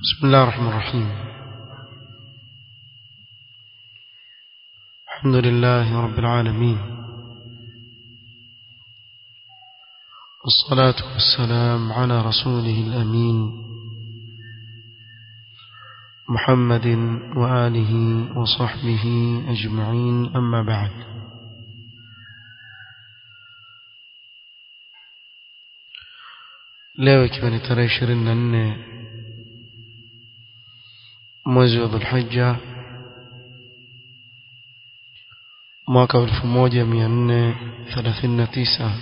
بسم الله الرحمن الرحيم الحمد لله رب العالمين والصلاة والسلام على رسوله الأمين محمد وآله وصحبه أجمعين أما بعد leo ikiwa ni tarehe ishirini na nne mwezi wa dhulhija mwaka wa elfu moja mia nne thelathini na tisa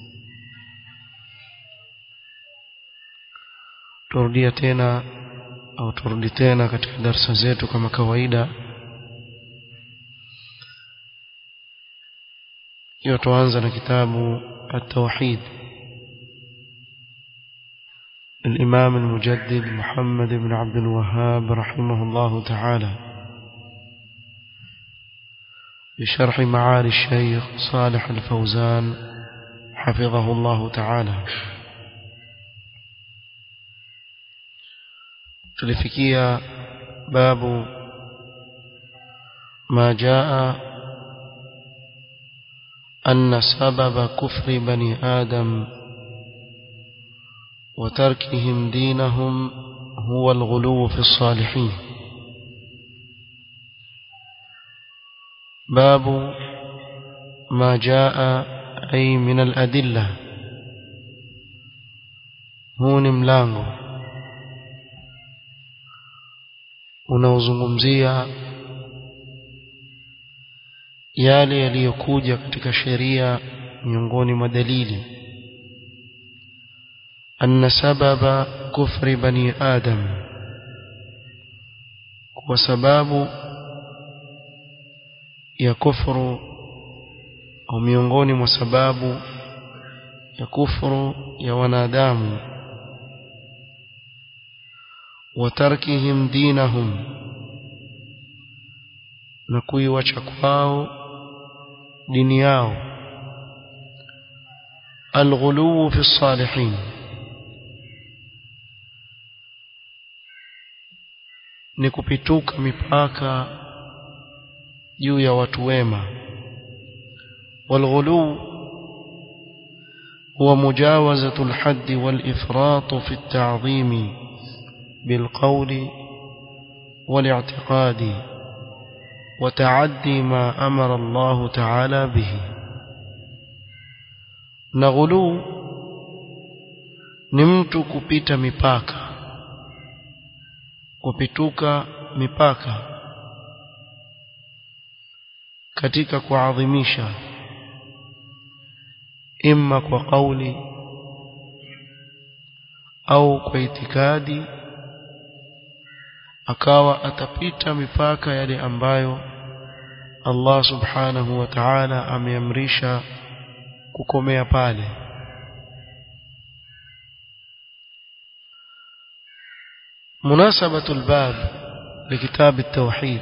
turudia tena au turudi tena katika darsa zetu kama kawaida hiyo tuanza na kitabu التوحيد الإمام المجدد محمد بن عبد الوهاب رحمه الله تعالى بشرح معالي الشيخ صالح الفوزان حفظه الله تعالى tulifikia babu ما جاء أن سبب كفر بني آدم وتركهم دينهم هو الغلو في الصالحين باب ما جاء أي من الأدلة هون ملانغو unaozungumzia yale yaliyokuja katika sheria miongoni mwa dalili أن سبب كفر بني آدم وسباب ya kufuru au miongoni mwa sababu ya kufuru ya wanadamu watarkihim dinahum na kuiwacha kwao dini yao alghuluu fi salihin ni kupituka mipaka juu ya watu wema والغلو هو مجاوزة الحد والإفراط في التعظيم بالقول والاعتقاد وتعدي ما أمر الله تعالى به نغلو نمت كبت مباكا kupituka mipaka katika kuadhimisha imma kwa kauli au kwa itikadi akawa atapita mipaka yale ambayo Allah subhanahu wa ta'ala ameamrisha kukomea pale مناسبة الباب لكتاب التوحيد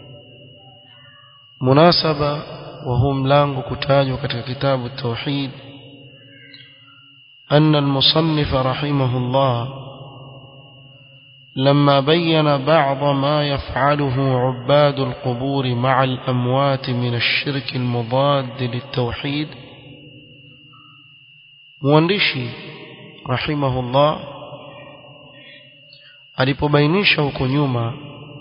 مناسبة وهو ملانغ كتاج katika كتاب التوحيد أن المصنف رحمه الله لما بين بعض ما يفعله عباد القبور مع الأموات من الشرك المضاد للتوحيد مواندشي رحمه الله alipobainisha huko nyuma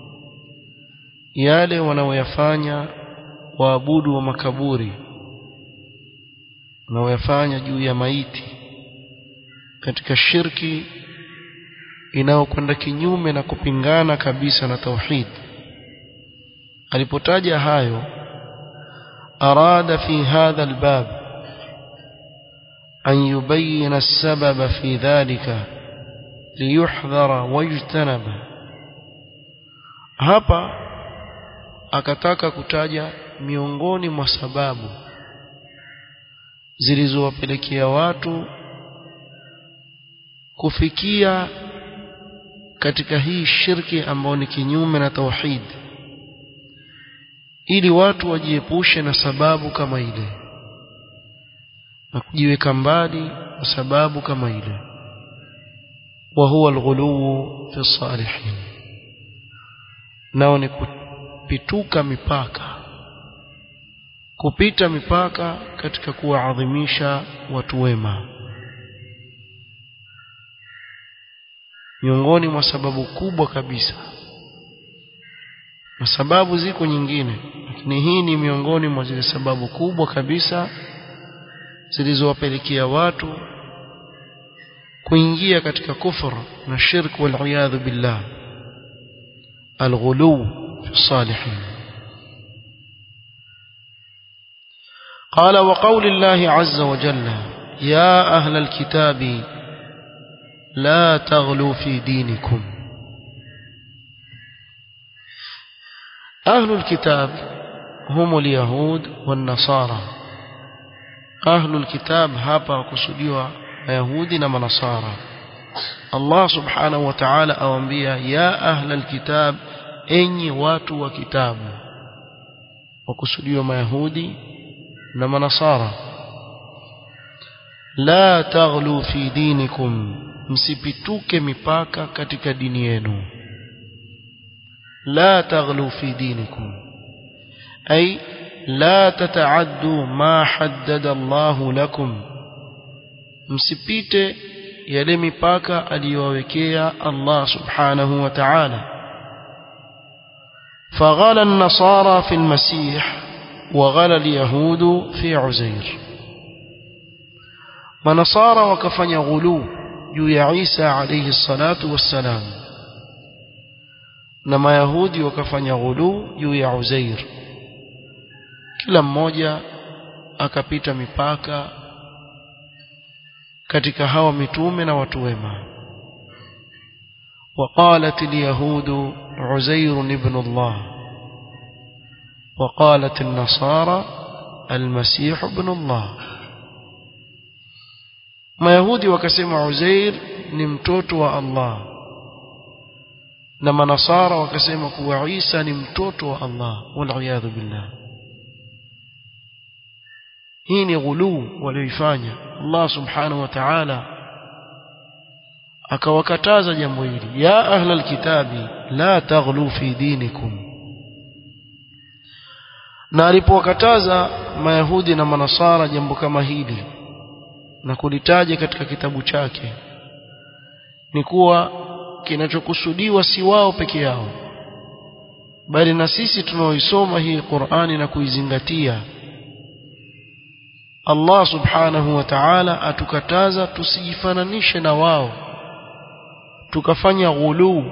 yale wanaoyafanya waabudu wa makaburi wanaoyafanya juu ya maiti katika shirki inayokwenda kinyume na kupingana kabisa na tauhid alipotaja hayo arada fi hadha albab an yubayyana as-sababa fi dhalika liyuhdhara wajtanaba hapa akataka kutaja miongoni mwa sababu zilizowapelekea watu kufikia katika hii shirki ambayo ni kinyume na tauhid ili watu wajiepushe na sababu kama ile na kujiweka mbali na sababu kama ile وهو الغلو في الصالحين nao ni kupituka mipaka kupita mipaka katika kuwaadhimisha watu wema miongoni mwa sababu kubwa kabisa na sababu ziko nyingine lakini hii ni miongoni mwa zile sababu kubwa kabisa zilizowapelekea watu kuingia katika kufur na shirk wal billah الغلو في الصالحين قال وقول الله عز وجل يا أهل الكتاب لا تغلوا في دينكم أهل الكتاب هم اليهود والنصارى أهل الكتاب هابا وكسديوا يهود ونصارى Allah subhanahu wa ta'ala awambia ya ahla alkitab enyi watu wa kitabu wakusudiwa mayahudi na manasara la taghlu fi dinikum msipituke mipaka katika dini yenu la taghlu fi dinikum ay la tataaddu ma haddada Allah lakum msipite yale mipaka aliyowekea Allah subhanahu wa ta'ala فغلى النصارى في المسيح وغلى اليهود في عزير منصارى وكفن غلو juu ya Isa alayhi salatu wassalam na mayahudi wakafanya ghulu juu ya Uzair kila mmoja akapita mipaka katika hawa mitume na watu wema وقالت اليهود عزير ابن الله وقالت النصارى المسيح ابن الله mayahudi wakasema Uzair ni mtoto wa Allah na manasara wakasema kuwa Isa ni mtoto wa Allah wal billah hii ni ghuluu walioifanya Allah subhanahu wa ta'ala akawakataza jambo hili ya ahla alkitabi la taghlu fi dinikum na alipowakataza mayahudi na manasara jambo kama hili na kulitaja katika kitabu chake ni kuwa kinachokusudiwa si wao peke yao bali na sisi tunaoisoma hii Qur'ani na kuizingatia Allah subhanahu wa ta'ala atukataza tusijifananishe na wao tukafanya ghuluu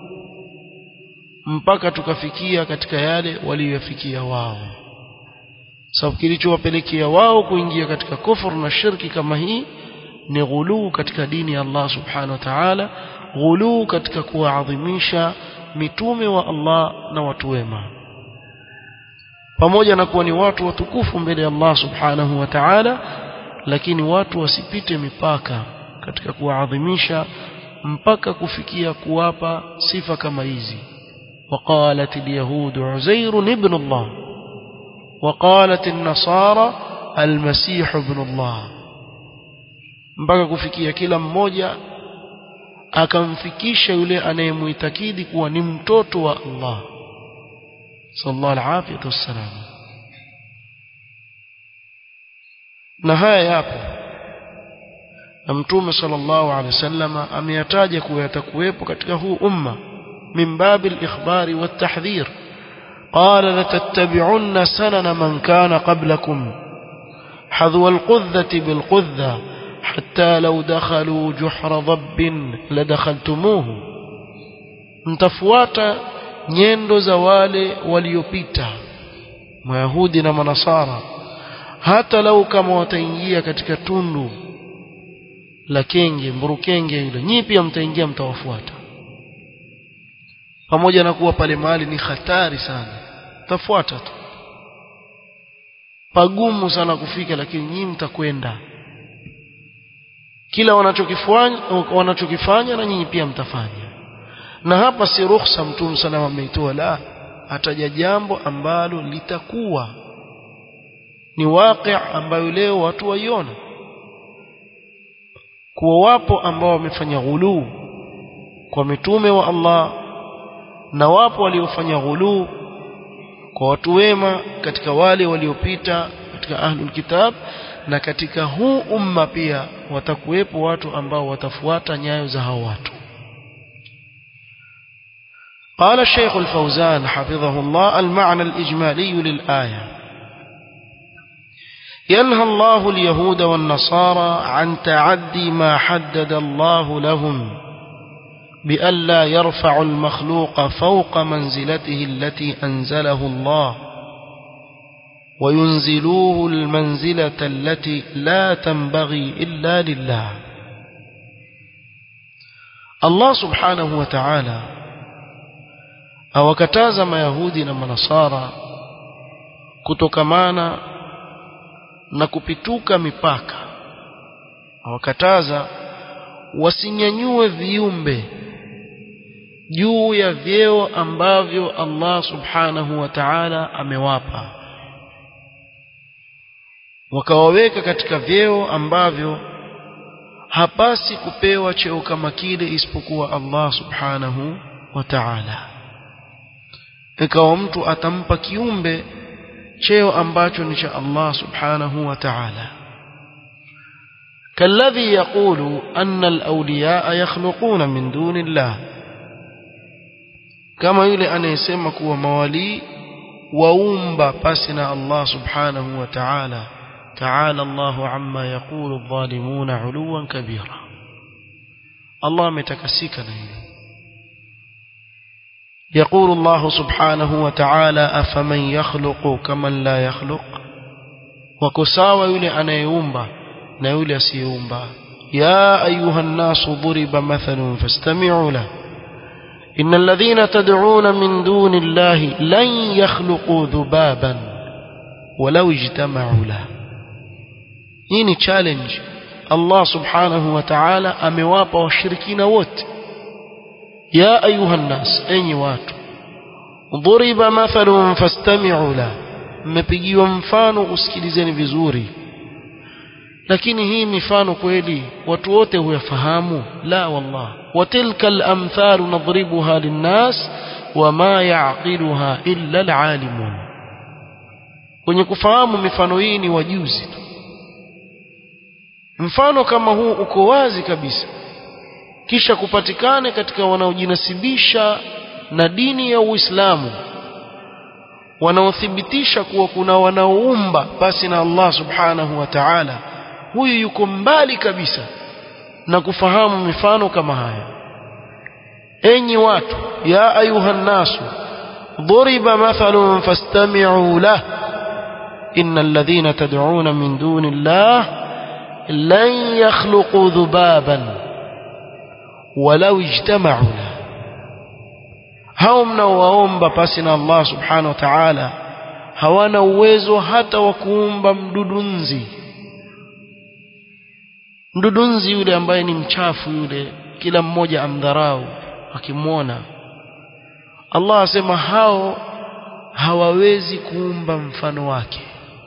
mpaka tukafikia katika yale waliyofikia wao sababu kilichowapelekea wao kuingia katika kufuru na shirki kama hii ni ghuluu katika dini ya Allah subhanahu wa ta'ala ghuluu katika kuwaadhimisha mitume wa Allah na watu wema pamoja na kuwa ni watu watukufu mbele ya Allah subhanahu wa ta'ala lakini watu wasipite mipaka katika kuwaadhimisha mpaka kufikia kuwapa sifa kama hizi وقالت اليهود عزير ابن الله وقالت النصارى المسيح ابن الله mpaka kufikia kila mmoja akamfikisha yule anayemuitakidi kuwa ni mtoto wa Allah sallallahu alaihi wasallam na haya yapo na mtume sallallahu alaihi wasallam ameyataja kuwa yatakuwepo katika huu umma min babil ikhbari wat tahdhir قال لتتبعن سنن من كان قبلكم حذو القذة بالقذة حتى لو دخلوا جحر ضب لدخلتموه mtafuata nyendo za wale waliopita mayahudi na manasara hata lau kama wataingia katika tundu la kenge mburukenge yule nyinyi pia mtaingia mtawafuata pamoja na kuwa pale mahali ni hatari sana tafuata tu pagumu sana kufika lakini nyinyi mtakwenda kila wanachokifanya wanachokifanya na nyinyi pia mtafanya na hapa si ruhusa mtume sana ameitoa la ataja jambo ambalo litakuwa ni waqi' ambayo leo watu waiona kuwa wapo ambao wamefanya ghuluu kwa mitume wa Allah na wapo waliofanya ghuluu kwa watu wema katika wale waliopita katika ahlul kitab na katika huu umma pia watakuwepo watu ambao watafuata nyayo za hao watu قال الشيخ الفوزان حفظه الله المعنى الإجمالي للآية ينهى الله اليهود والنصارى عن تعدي ما حدد الله لهم بألا يرفع المخلوق فوق منزلته التي أنزله الله وينزلوه المنزلة التي لا تنبغي إلا لله الله سبحانه وتعالى awakataza mayahudi na manasara kutokamana na kupituka mipaka awakataza wasinyanyue viumbe juu ya vyeo ambavyo Allah subhanahu wa ta'ala amewapa wakawaweka katika vyeo ambavyo hapasi kupewa cheo kama kile isipokuwa Allah subhanahu wa ta'ala ikawa mtu atampa kiumbe cheo ambacho ni cha Allah subhanahu wa ta'ala كالذي يقول أن الأولياء يخلقون من دون الله كما يلي أن يسمك وموالي وأومب بسنا الله سبحانه وتعالى تعالى الله عما يقول الظالمون علوا كبيرا الله متكسيك نهيه يقول الله سبحانه وتعالى أفمن يخلق كمن لا يخلق وكساوى يلي أنا يومبا نيولي سيومبا يا أيها الناس ضرب مثل فاستمعوا له إن الذين تدعون من دون الله لن يخلقوا ذبابا ولو اجتمعوا له هيني تشالنج الله سبحانه وتعالى أمواب والشركين ووت يا أيها الناس أي وات ضرب مثل فاستمعوا له mmepigiwa mfano usikilizeni vizuri lakini hii mifano kweli watu wote huyafahamu la wallah watilka al-amthal nadribuha lin-nas wama ya'qiluha illa al-alimun kwenye kufahamu mifano hii ni wajuzi tu mfano kama huu uko wazi kabisa kisha kupatikane katika wanaojinasibisha na dini ya Uislamu wanaothibitisha kuwa kuna wanaoumba basi na Allah subhanahu wa ta'ala huyu yuko mbali kabisa na kufahamu mifano kama haya enyi watu ya ayuhan nasu ضرب مثل فاستمعوا له إن الذين تدعون من دون الله لن يخلقوا ذبابا ولو اجتمعوا له hao mnaowaomba pasi na Allah subhanahu wa ta'ala hawana uwezo hata wa kuumba mdudunzi mdudunzi yule ambaye ni mchafu yule kila mmoja amdharau akimwona Allah asema hao hawawezi kuumba mfano wake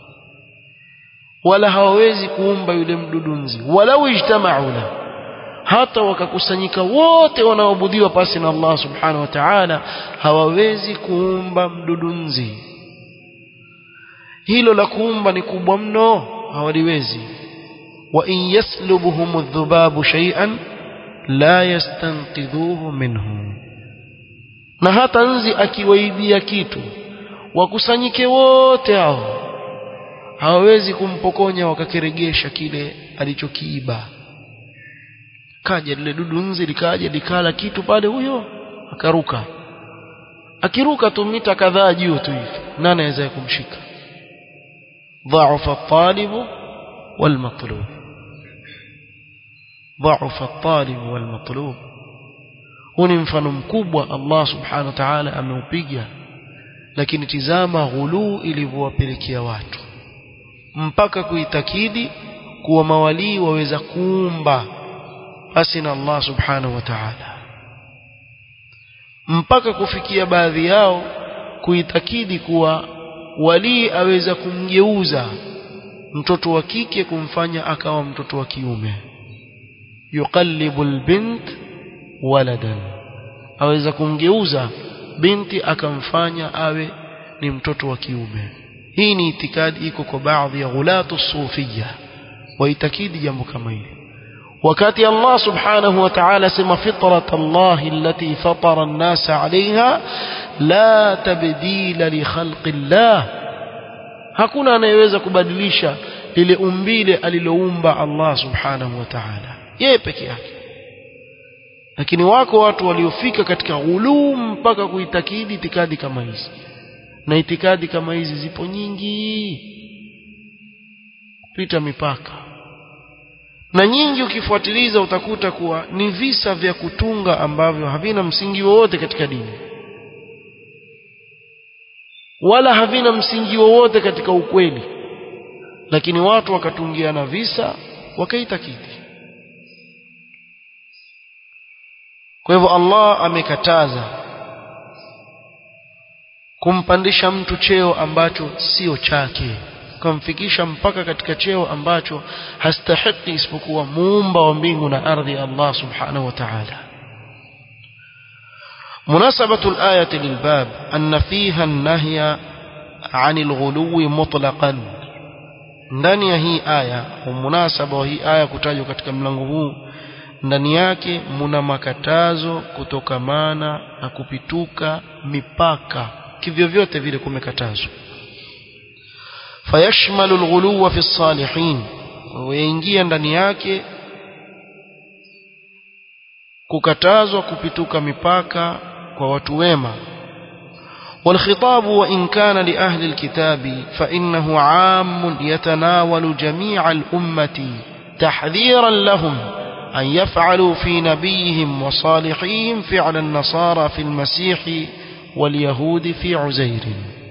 wala hawawezi kuumba yule mdudunzi walau ijtama'u lahu hata wakakusanyika wote wanaoabudiwa pasi na Allah subhanahu wa ta'ala hawawezi kuumba mdudunzi hilo la kuumba ni kubwa mno hawaliwezi wa in yaslubuhum adh-dhubabu shay'an la yastanqidhuhu minhu na hata nzi akiwaibia kitu wakusanyike wote hao hawawezi kumpokonya wakakiregesha kile alichokiiba kaja lile dudu nzi likaja likala kitu pale huyo akaruka akiruka tu mita kadhaa juu tu hivi nani anaweza kumshika ضعف الطالب والمطلوب ضعف الطالب والمطلوب huu ni mfano mkubwa Allah subhanahu wa ta'ala ameupiga lakini tizama ghuluu ilivyowapelekea watu mpaka kuitakidi kuwa mawalii waweza kuumba basi na Allah subhanahu wa ta'ala mpaka kufikia baadhi yao kuitakidi kuwa walii aweza kumgeuza mtoto wa kike kumfanya akawa mtoto wa kiume yuqallibu albint waladan aweza kumgeuza binti akamfanya awe ni mtoto wa kiume hii ni itikadi iko kwa baadhi ya ghulatu sufia waitakidi jambo kama hili wakati Allah subhanahu wa ta'ala sema fitrat Allah allati fatara an-nas 'alayha la tabdila li khalqi Allah hakuna anayeweza kubadilisha lile umbile aliloumba Allah subhanahu wa ta'ala yeye peke yake lakini wako watu waliofika katika ghuluu mpaka kuitakidi itikadi kama hizi na itikadi kama hizi zipo nyingi pita mipaka na nyingi ukifuatiliza utakuta kuwa ni visa vya kutunga ambavyo havina msingi wowote katika dini wala havina msingi wowote katika ukweli lakini watu wakatungiana visa wakaitakidi kwa hivyo Allah amekataza kumpandisha mtu cheo ambacho sio chake kumfikisha mpaka katika cheo ambacho hastahiki isipokuwa muumba wa mbingu na ardhi Allah subhanahu wa ta'ala مناسبة الآية للباب أن فيها النهي عن الغلو مطلقا ndani ya hii aya munasaba wa hii aya kutajwa katika mlango huu ndani yake muna makatazo kutokamana na kupituka mipaka kivyovyote vile kumekatazwa fayashmalu alghuluwa fi salihin waingia ndani yake kukatazwa kupituka mipaka kwa watu wema والخطاب وإن كان لأهل الكتاب فإنه عام يتناول جميع الأمة تحذيرا لهم أن يفعلوا في نبيهم وصالحيهم فعل النصارى في المسيح واليهود في عزير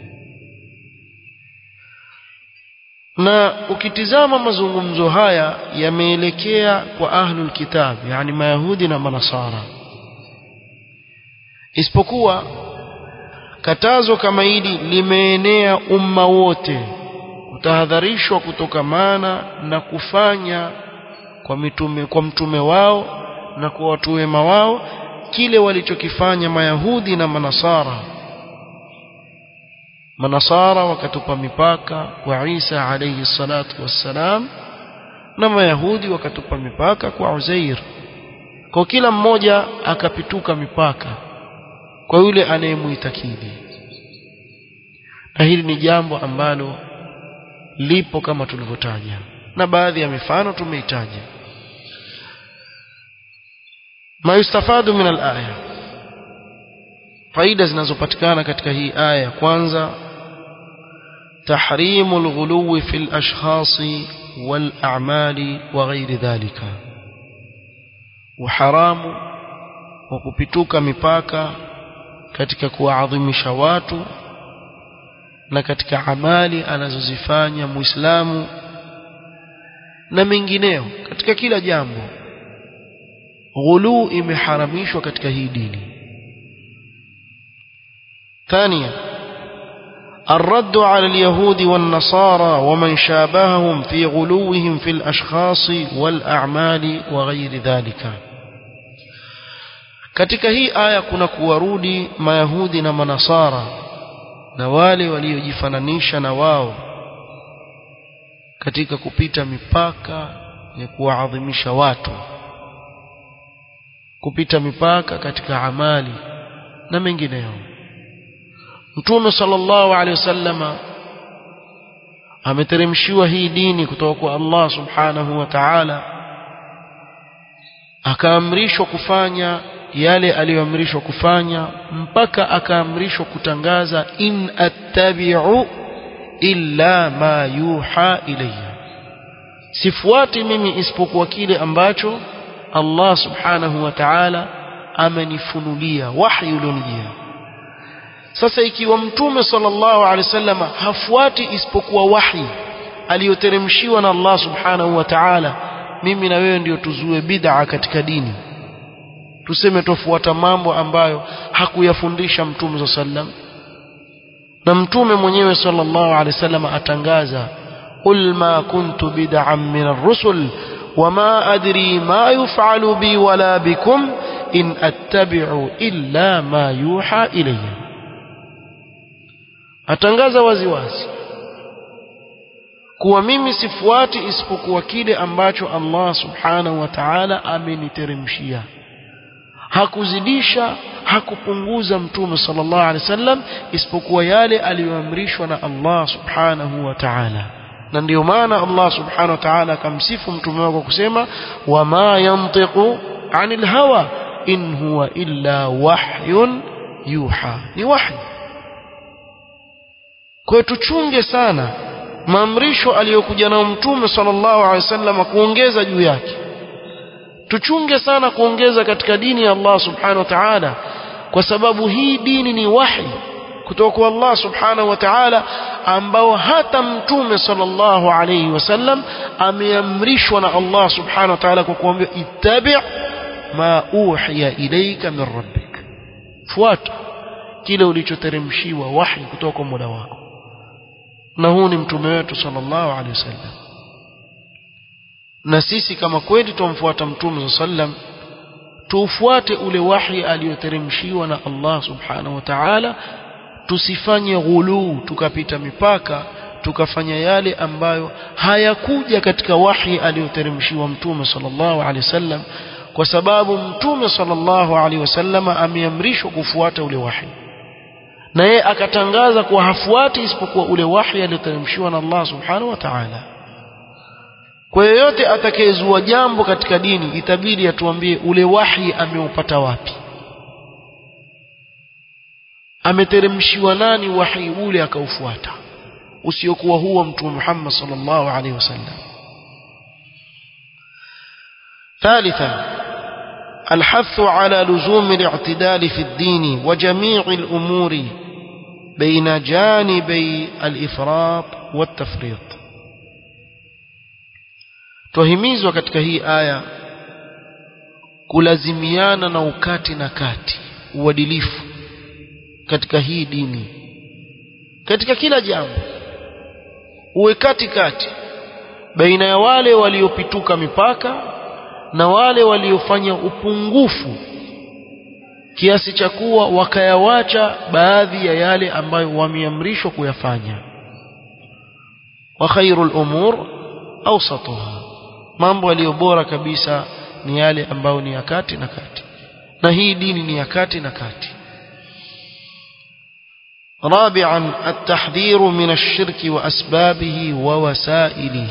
na ukitizama mazungumzo haya yameelekea kwa ahlul kitab yani mayahudi na manasara isipokuwa katazo kama hili limeenea umma wote kutahadharishwa kutokamana na kufanya kwa mitume kwa mtume wao na kwa watu wema wao kile walichokifanya mayahudi na manasara manasara wakatupa mipaka kwa Isa alayhi salatu wassalam na mayahudi wakatupa mipaka kwa Uzair kwa kila mmoja akapituka mipaka kwa yule anayemuitakidi na hili ni jambo ambalo lipo kama tulivyotaja na baadhi ya mifano tumeitaja ma yustafadu min al-aya faida zinazopatikana katika hii aya ya kwanza تحريم الغلو في الأشخاص والأعمال وغير ذلك وحرام وكبتوك مipaka katika kuadhimisha watu na katika amali anazozifanya muislamu na mengineo katika kila jambo ghulu imeharamishwa katika hii dini ثانيا الرد على اليهود والنصارى ومن شابههم في غلوهم في الأشخاص والأعمال وغير ذلك katika hii aya kuna kuwarudi mayahudi na manasara na wale waliojifananisha na wao katika kupita mipaka ya kuwaadhimisha watu kupita mipaka katika amali na mengineyo Mtume sallallahu alaihi wasallama ameteremshiwa hii dini kutoka kwa Allah subhanahu wa ta'ala akaamrishwa kufanya yale aliyoamrishwa kufanya mpaka akaamrishwa kutangaza in attabi'u illa ma yuha ilayya sifuati mimi isipokuwa kile ambacho Allah subhanahu wa ta'ala amenifunulia wahyi ulionijia sasa ikiwa mtume sallallahu alaihi wasallam hafuati isipokuwa wahi aliyoteremshiwa na Allah subhanahu wa ta'ala mimi na wewe ndio tuzue bid'a katika dini tuseme tofuata mambo ambayo hakuyafundisha mtume sallam na mtume mwenyewe sallallahu alaihi wasallam atangaza qul ma kuntu bid'an min ar-rusul wama adri ma yuf'alu bi wala bikum in attabi'u illa ma yuha ilayya atangaza waziwazi kuwa mimi sifuati isipokuwa kile ambacho Allah subhanahu wa ta'ala ameniteremshia hakuzidisha hakupunguza mtume sallallahu alaihi wasallam isipokuwa yale aliyoamrishwa na Allah subhanahu wa ta'ala na ndio maana Allah subhanahu wa ta'ala akamsifu mtume wake kusema wama yantiqu anil hawa in huwa illa wahyun yuha ni wahy kwa tuchunge sana maamrisho aliyokuja nao mtume sallallahu alaihi wasallam kuongeza juu yake tuchunge sana kuongeza katika dini ya Allah subhanahu wa ta'ala kwa sababu hii dini ni wahi kutoka kwa Allah subhanahu wa ta'ala ambao hata mtume sallallahu alayhi wasallam ameamrishwa na Allah subhanahu wa ta'ala kwa kuambia ittabi' ma uhiya ilayka min rabbik fuata kile ulichoteremshiwa wahi kutoka kwa Mola wako na huu ni mtume wetu sallallahu alayhi wasallam na sisi kama kweli tumfuata mtume sallam tuufuate ule wahi aliyoteremshiwa na Allah subhanahu wa ta'ala tusifanye ghuluu tukapita mipaka tukafanya yale ambayo hayakuja katika wahi aliyoteremshiwa mtume sallallahu alaihi wasallam kwa sababu mtume sallallahu alaihi wasallam ameamrishwa kufuata ule wahi na yeye akatangaza kuwa hafuati isipokuwa ule wahi aliyoteremshiwa na Allah subhanahu wa ta'ala kwa yeyote atakayezua jambo katika dini itabidi atuambie ule wahi ameupata wapi ameteremshiwa nani wahi ule akaufuata usiokuwa huo mtume Muhammad sallallahu alaihi wasallam ثالثا الحث على لزوم الاعتدال في الدين وجميع الأمور بين جانبي الإفراط والتفريط twahimizwa katika hii aya kulazimiana na ukati na kati uadilifu katika hii dini katika kila jambo uwe kati kati baina ya wale waliopituka mipaka na wale waliofanya upungufu kiasi cha kuwa wakayawacha baadhi ya yale ambayo wameamrishwa kuyafanya wa khairul umur awsatuha mambo yaliyo bora kabisa ni yale ambayo ni ya kati na kati na hii dini ni ya kati na kati رابعا التحذير من الشرك وأسبابه ووسائله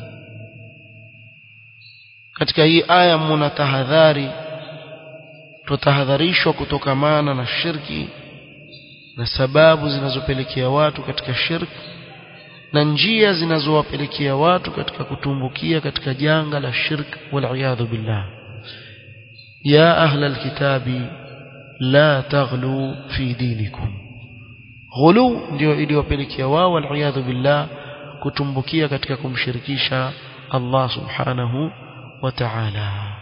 katika hii aya mna tahadhari tutahadharishwa kutokamana na shirki na sababu zinazopelekea watu katika shirki na njia zinazowapelekea watu katika kutumbukia katika janga la shirk wal billah ya ahla alkitabi la taghlu fi dinikum ghulu ndio iliyopelekea wao wal billah kutumbukia katika kumshirikisha Allah subhanahu wa ta'ala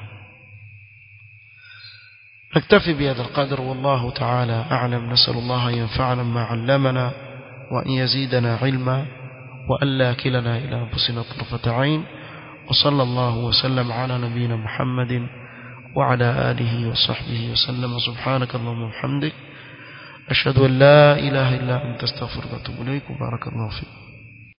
نكتفي بهذا القدر والله تعالى أعلم نسأل الله أن ينفعنا ما علمنا وأن يزيدنا علما وألا كلنا إلى أنفسنا طرفة عين وصلى الله وسلم على نبينا محمد وعلى آله وصحبه وسلم سبحانك اللهم وبحمدك أشهد أن لا إله إلا أنت استغفرك وأتوب إليك وبارك الله فيك